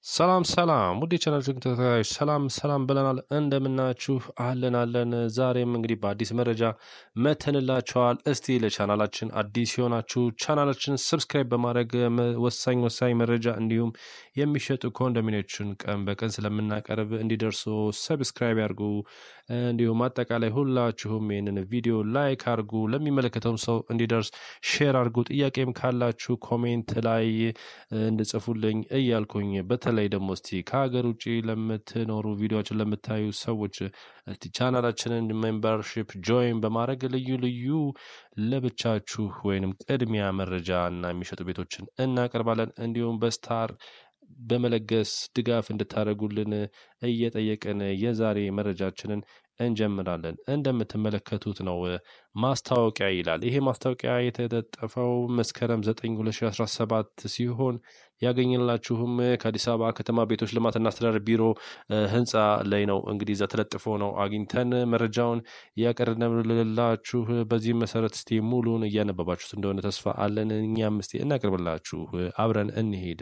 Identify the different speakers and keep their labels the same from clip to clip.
Speaker 1: ሰላም ሰላም ውድ የቻናላችን ተከታታዮች ሰላም ሰላም ብለናል። እንደምናችሁ አለን አለን። ዛሬም እንግዲህ በአዲስ መረጃ መተንላችኋል። እስቲ ለቻናላችን አዲስ የሆናችሁ ቻናላችን ሰብስክራይብ በማድረግ መ- ወሳኝ ወሳኝ መረጃ እንዲሁም የሚሸጡ ኮንዶሚኒዎችን ቀን በቀን ስለምናቀርብ እንዲደርሱ ሰብስክራይብ ያርጉ። እንዲሁም አጠቃላይ ሁላችሁም ይህንን ቪዲዮ ላይክ አርጉ፣ ለሚመለከተውም ሰው እንዲደርስ ሼር አርጉ። ጥያቄም ካላችሁ ኮሜንት ላይ እንድጽፉልኝ እያልኩኝ በተለይ ደግሞ እስቲ ከሀገር ውጭ ለምትኖሩ ቪዲዮችን ለምታዩ ሰዎች እስቲ ቻናላችንን ሜምበርሺፕ ጆይን በማድረግ ልዩ ልዩ ለብቻችሁ ወይንም ቅድሚያ መረጃ እና የሚሸጡ ቤቶችን እናቀርባለን። እንዲሁም በስታር በመለገስ ድጋፍ እንድታደርጉልን እየጠየቅን የዛሬ መረጃችንን እንጀምራለን። እንደምትመለከቱት ነው ማስታወቂያ ይላል። ይሄ ማስታወቂያ የተለጠፈው መስከረም 9 2017 ሲሆን ያገኘላችሁም ከአዲስ አበባ ከተማ ቤቶች ልማትና አስተዳደር ቢሮ እ፣ ህንፃ ላይ ነው። እንግዲህ እዛ ተለጥፎ ነው አግኝተን መረጃውን ያቀረብንላችሁ። በዚህም መሰረት እስቲ ሙሉን እያነበባችሁት እንደሆነ ተስፋ አለን። እኛም እስቲ እናቀርብላችሁ። አብረን እንሄድ።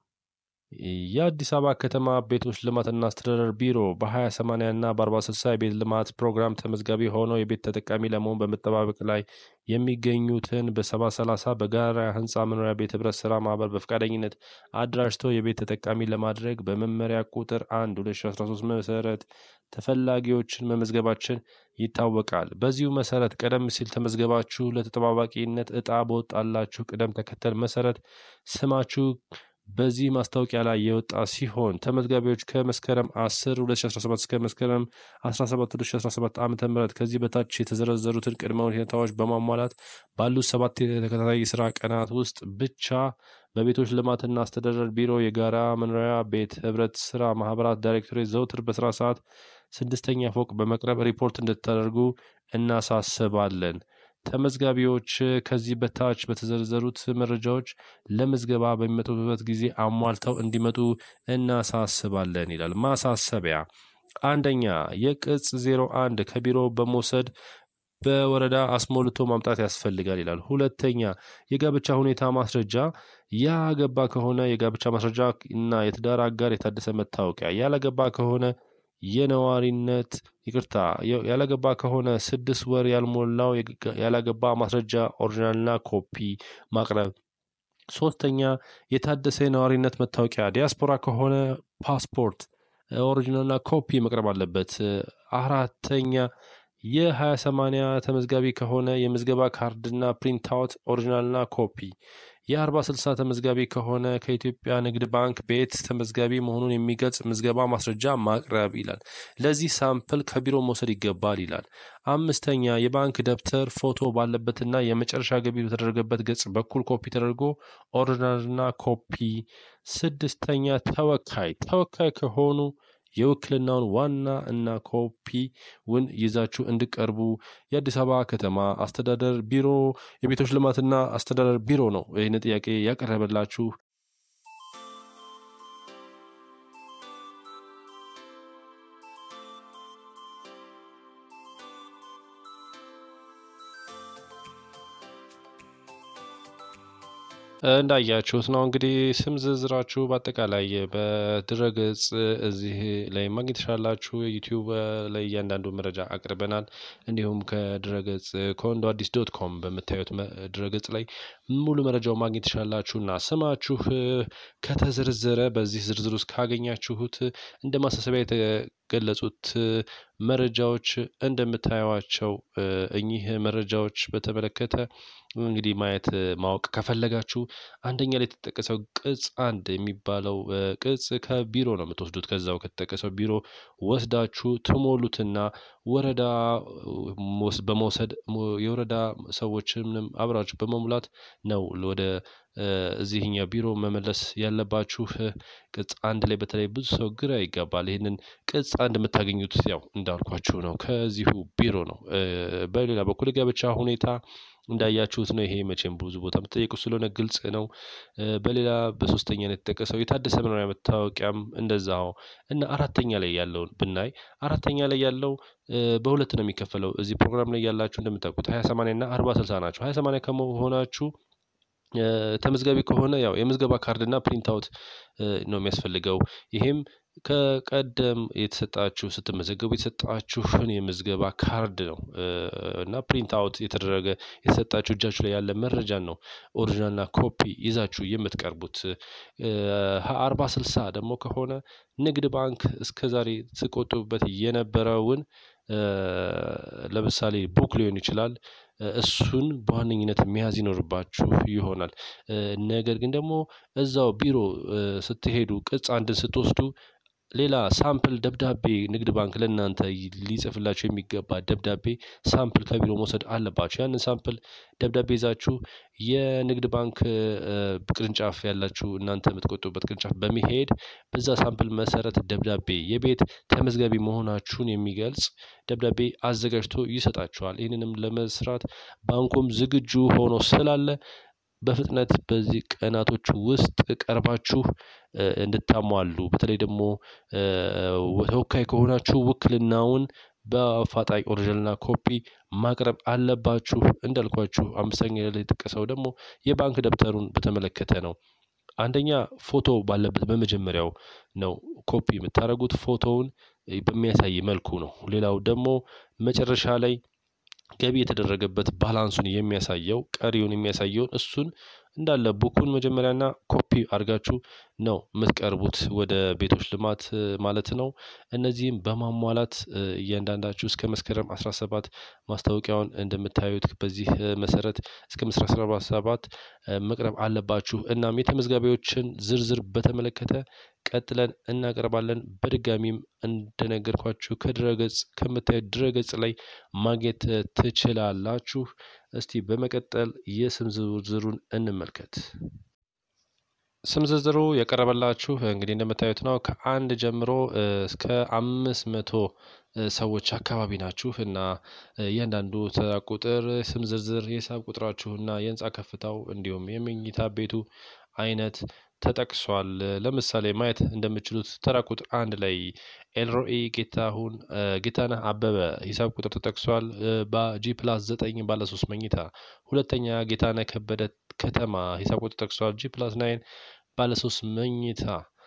Speaker 1: የአዲስ አበባ ከተማ ቤቶች ልማትና አስተዳደር ቢሮ በ20/80 እና በ40/60 የቤት ልማት ፕሮግራም ተመዝጋቢ ሆነው የቤት ተጠቃሚ ለመሆን በመጠባበቅ ላይ የሚገኙትን በ70/30 በጋራ ህንፃ መኖሪያ ቤት ህብረት ስራ ማህበር በፈቃደኝነት አደራጅቶ የቤት ተጠቃሚ ለማድረግ በመመሪያ ቁጥር 1 2013 መሰረት ተፈላጊዎችን መመዝገባችን ይታወቃል። በዚሁ መሰረት ቀደም ሲል ተመዝገባችሁ ለተጠባባቂነት እጣ በወጣላችሁ ቅደም ተከተል መሰረት ስማችሁ በዚህ ማስታወቂያ ላይ የወጣ ሲሆን ተመዝጋቢዎች ከመስከረም 10 2017 እስከ መስከረም 17 2017 ዓ ም ከዚህ በታች የተዘረዘሩትን ቅድመ ሁኔታዎች በማሟላት ባሉት ሰባት የተከታታይ የስራ ቀናት ውስጥ ብቻ በቤቶች ልማትና አስተዳደር ቢሮ የጋራ መኖሪያ ቤት ህብረት ስራ ማህበራት ዳይሬክቶሬት ዘውትር በስራ ሰዓት ስድስተኛ ፎቅ በመቅረብ ሪፖርት እንድታደርጉ እናሳስባለን። ተመዝጋቢዎች ከዚህ በታች በተዘረዘሩት መረጃዎች ለምዝገባ በሚመጡበት ጊዜ አሟልተው እንዲመጡ እናሳስባለን ይላል። ማሳሰቢያ አንደኛ የቅጽ 01 ከቢሮ በመውሰድ በወረዳ አስሞልቶ ማምጣት ያስፈልጋል ይላል። ሁለተኛ የጋብቻ ሁኔታ ማስረጃ ያገባ ከሆነ የጋብቻ ማስረጃ እና የትዳር አጋር የታደሰ መታወቂያ፣ ያላገባ ከሆነ የነዋሪነት ይቅርታ፣ የ- ያላገባ ከሆነ ስድስት ወር ያልሞላው የግ- ያላገባ ማስረጃ ኦሪጂናልና ኮፒ ማቅረብ። ሶስተኛ የታደሰ የነዋሪነት መታወቂያ፣ ዲያስፖራ ከሆነ ፓስፖርት ኦሪጂናልና ኮፒ መቅረብ አለበት። አራተኛ የሀያ ሰማንያ ተመዝጋቢ ከሆነ የምዝገባ ካርድና ፕሪንት አውት ኦሪጂናልና ኮፒ። የአርባ ስልሳ ተመዝጋቢ ከሆነ ከኢትዮጵያ ንግድ ባንክ ቤት ተመዝጋቢ መሆኑን የሚገልጽ ምዝገባ ማስረጃ ማቅረብ ይላል። ለዚህ ሳምፕል ከቢሮ መውሰድ ይገባል ይላል። አምስተኛ የባንክ ደብተር ፎቶ ባለበትና የመጨረሻ ገቢ በተደረገበት ገጽ በኩል ኮፒ ተደርጎ ኦሪጂናልና ኮፒ። ስድስተኛ ተወካይ ተወካይ ከሆኑ የውክልናውን ዋና እና ኮፒውን ይዛችሁ እንዲቀርቡ የአዲስ አበባ ከተማ አስተዳደር ቢሮ የቤቶች ልማትና አስተዳደር ቢሮ ነው ይህን ጥያቄ ያቀረበላችሁ። እንዳያችሁት ነው እንግዲህ ስም ዝርዝራችሁ በአጠቃላይ በድረገጽ እዚህ ላይ ማግኘት ትችላላችሁ። ዩቲዩብ ላይ እያንዳንዱ መረጃ አቅርበናል። እንዲሁም ከድረገጽ ኮንዶ አዲስ ዶት ኮም በምታዩት መ- ድረገጽ ላይ ሙሉ መረጃው ማግኘት ትችላላችሁ እና ስማችሁ ከተዘረዘረ በዚህ ዝርዝር ውስጥ ካገኛችሁት እንደ ማሳሰቢያ የተገለጹት መረጃዎች እንደምታዩዋቸው እ፣ እኚህ መረጃዎች በተመለከተ እንግዲህ ማየት ማወቅ ከፈለጋችሁ አንደኛ ላይ የተጠቀሰው ቅጽ አንድ የሚባለው እ፣ ቅጽ ከቢሮ ነው የምትወስዱት። ከዛው ከተጠቀሰው ቢሮ ወስዳችሁ ትሞሉትና ወረዳ ወስ- በመውሰድ ሞ- የወረዳ ሰዎችንም አብራችሁ በመሙላት ነው ወደ እ፣ እዚህኛው ቢሮ መመለስ ያለባችሁ። እ፣ ቅጽ አንድ ላይ በተለይ ብዙ ሰው ግራ ይጋባል። ይህንን ቅጽ አንድ የምታገኙት ያው እንዳልኳችሁ ነው ከዚሁ ቢሮ ነው። እ፣ በሌላ በኩል የጋብቻ ሁኔታ እንዳያችሁት ነው። ይሄ መቼም ብዙ ቦታ የምትጠየቁ ስለሆነ ግልጽ ነው። እ፣ በሌላ በሶስተኛ ነው የተጠቀሰው የታደሰ መኖሪያ መታወቂያም እንደዛው እና አራተኛ ላይ ያለውን ብናይ አራተኛ ላይ ያለው እ፣ በሁለት ነው የሚከፈለው። እዚህ ፕሮግራም ላይ ያላችሁ እንደምታውቁት ሀያ ሰማንያ እና አርባ ስልሳ ናቸው። ሀያ ሰማንያ ከመሆናችሁ ተመዝጋቢ ከሆነ ያው የምዝገባ ካርድ እና ፕሪንት አውት ነው የሚያስፈልገው። ይሄም ከቀደም የተሰጣችሁ ስትመዘገቡ የተሰጣችሁን የምዝገባ ካርድ ነው እና ፕሪንት አውት የተደረገ የተሰጣችሁ እጃችሁ ላይ ያለ መረጃን ነው ኦሪጂናልና ኮፒ ይዛችሁ የምትቀርቡት። አርባ ስልሳ ደግሞ ከሆነ ንግድ ባንክ እስከዛሬ ስቆጥቡበት የነበረውን ለምሳሌ ቡክ ሊሆን ይችላል እሱን በዋነኝነት መያዝ ይኖርባችሁ ይሆናል። ነገር ግን ደግሞ እዛው ቢሮ ስትሄዱ ቅጽ አንድን ስትወስዱ ሌላ ሳምፕል ደብዳቤ ንግድ ባንክ ለእናንተ ሊጽፍላችሁ የሚገባ ደብዳቤ ሳምፕል ከቢሮ መውሰድ አለባችሁ። ያንን ሳምፕል ደብዳቤ ይዛችሁ የንግድ ባንክ ቅርንጫፍ ያላችሁ እናንተ የምትቆጥቡበት ቅርንጫፍ በመሄድ በዛ ሳምፕል መሰረት ደብዳቤ የቤት ተመዝጋቢ መሆናችሁን የሚገልጽ ደብዳቤ አዘጋጅቶ ይሰጣችኋል። ይህንንም ለመስራት ባንኩም ዝግጁ ሆኖ ስላለ በፍጥነት በዚህ ቀናቶች ውስጥ ቀርባችሁ እንድታሟሉ በተለይ ደግሞ ተወካይ ከሆናችሁ ውክልናውን በአፋጣኝ ኦሪጅናልና ኮፒ ማቅረብ አለባችሁ። እንዳልኳችሁ አምስተኛ ላይ የተጠቀሰው ደግሞ የባንክ ደብተሩን በተመለከተ ነው። አንደኛ ፎቶ ባለበት በመጀመሪያው ነው ኮፒ የምታደርጉት ፎቶውን በሚያሳይ መልኩ ነው። ሌላው ደግሞ መጨረሻ ላይ ገቢ የተደረገበት ባላንሱን የሚያሳየው ቀሪውን የሚያሳየውን እሱን እንዳለ ቡኩን መጀመሪያና ኮፒ አድርጋችሁ ነው የምትቀርቡት ወደ ቤቶች ልማት ማለት ነው። እነዚህም በማሟላት እያንዳንዳችሁ እስከ መስከረም 17 ማስታወቂያውን እንደምታዩት በዚህ መሰረት እስከ መስከረም 17 መቅረብ አለባችሁ። እናም የተመዝጋቢዎችን ዝርዝር በተመለከተ ቀጥለን እናቀርባለን። በድጋሚም እንደነገርኳችሁ ከድረገጽ ከምታዩት ድረገጽ ላይ ማግኘት ትችላላችሁ። እስቲ በመቀጠል የስም ዝርዝሩን እንመልከት። ስም ዝርዝሩ የቀረበላችሁ እንግዲህ እንደምታዩት ነው። ከአንድ ጀምሮ እስከ አምስት መቶ ሰዎች አካባቢ ናችሁ እና እያንዳንዱ ተራ ቁጥር ስም ዝርዝር የሂሳብ ቁጥራችሁ እና የህንፃ ከፍታው እንዲሁም የመኝታ ቤቱ አይነት ተጠቅሷል። ለምሳሌ ማየት እንደምችሉት ተራ ቁጥር አንድ ላይ ኤልሮኢ ጌታሁን ጌታነህ አበበ ሂሳብ ቁጥር ተጠቅሷል። በጂ ፕላስ ዘጠኝ ባለ ሶስት መኝታ። ሁለተኛ ጌታነህ ከበደ ከተማ ሂሳብ ቁጥር ተጠቅሷል። ጂ ፕላስ ናይን ባለ ሶስት መኝታ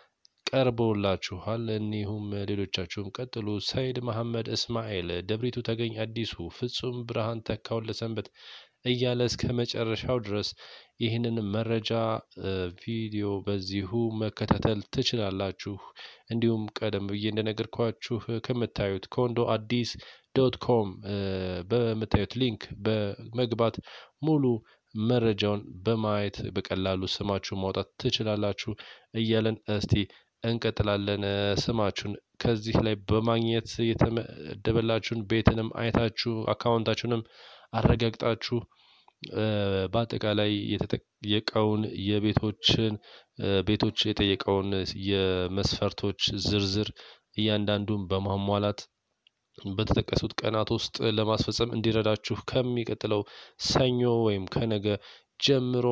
Speaker 1: ቀርቦላችኋል። እኒሁም ሌሎቻችሁም ቀጥሉ። ሰይድ መሐመድ እስማኤል፣ ደብሪቱ ተገኝ አዲሱ፣ ፍጹም ብርሃን ተካውን ለሰንበት እያለ እስከ መጨረሻው ድረስ ይህንን መረጃ ቪዲዮ በዚሁ መከታተል ትችላላችሁ። እንዲሁም ቀደም ብዬ እንደነገርኳችሁ ከምታዩት ኮንዶ አዲስ ዶት ኮም በምታዩት ሊንክ በመግባት ሙሉ መረጃውን በማየት በቀላሉ ስማችሁን ማውጣት ትችላላችሁ እያለን እስቲ እንቀጥላለን። ስማችሁን ከዚህ ላይ በማግኘት የተመደበላችሁን ቤትንም አይታችሁ አካውንታችሁንም አረጋግጣችሁ በአጠቃላይ የተጠየቀውን የቤቶችን ቤቶች የጠየቀውን የመስፈርቶች ዝርዝር እያንዳንዱን በማሟላት በተጠቀሱት ቀናት ውስጥ ለማስፈጸም እንዲረዳችሁ ከሚቀጥለው ሰኞ ወይም ከነገ ጀምሮ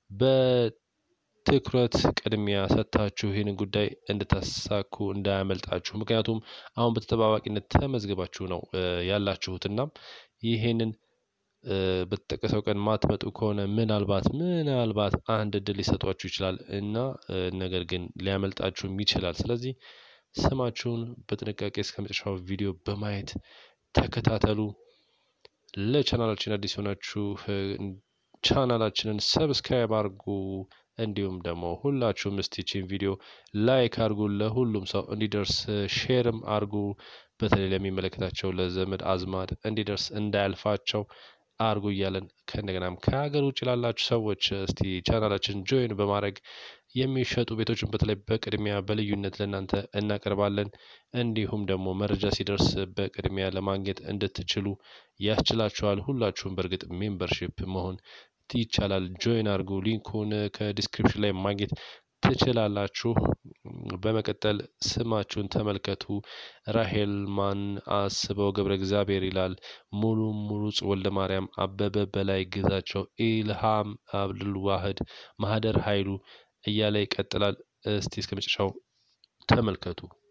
Speaker 1: በትኩረት ቅድሚያ ሰጥታችሁ ይህንን ጉዳይ እንድታሳኩ እንዳያመልጣችሁ። ምክንያቱም አሁን በተጠባባቂነት ተመዝግባችሁ ነው ያላችሁትና ይሄንን በተጠቀሰው ቀን ማትመጡ ከሆነ ምናልባት ምናልባት አንድ እድል ሊሰጧችሁ ይችላል እና ነገር ግን ሊያመልጣችሁም ይችላል። ስለዚህ ስማችሁን በጥንቃቄ እስከ መጨረሻው ቪዲዮ በማየት ተከታተሉ። ለቻናላችን አዲስ የሆናችሁ ቻናላችንን ሰብስክራይብ አድርጉ። እንዲሁም ደግሞ ሁላችሁም እስቲችን ቪዲዮ ላይክ አድርጉ፣ ለሁሉም ሰው እንዲደርስ ሼርም አድርጉ። በተለይ ለሚመለከታቸው ለዘመድ አዝማድ እንዲደርስ እንዳያልፋቸው አርጉ እያለን ከእንደገናም ከሀገር ውጭ ላላችሁ ሰዎች እስቲ ቻናላችን ጆይን በማድረግ የሚሸጡ ቤቶችን በተለይ በቅድሚያ በልዩነት ለእናንተ እናቀርባለን። እንዲሁም ደግሞ መረጃ ሲደርስ በቅድሚያ ለማግኘት እንድትችሉ ያስችላችኋል። ሁላችሁም በእርግጥ ሜምበርሺፕ መሆን ይቻላል። ጆይን አድርጉ። ሊንኩን ከዲስክሪፕሽን ላይ ማግኘት ትችላላችሁ። በመቀጠል ስማችሁን ተመልከቱ። ራሄል ማን አስበው ገብረ እግዚአብሔር ይላል። ሙሉ ሙሉጽ ወልደ ማርያም አበበ በላይ ግዛቸው ኢልሃም አብዱልዋህድ ማህደር ኃይሉ እያለ ይቀጥላል። እስቲ እስከ መጨረሻው ተመልከቱ።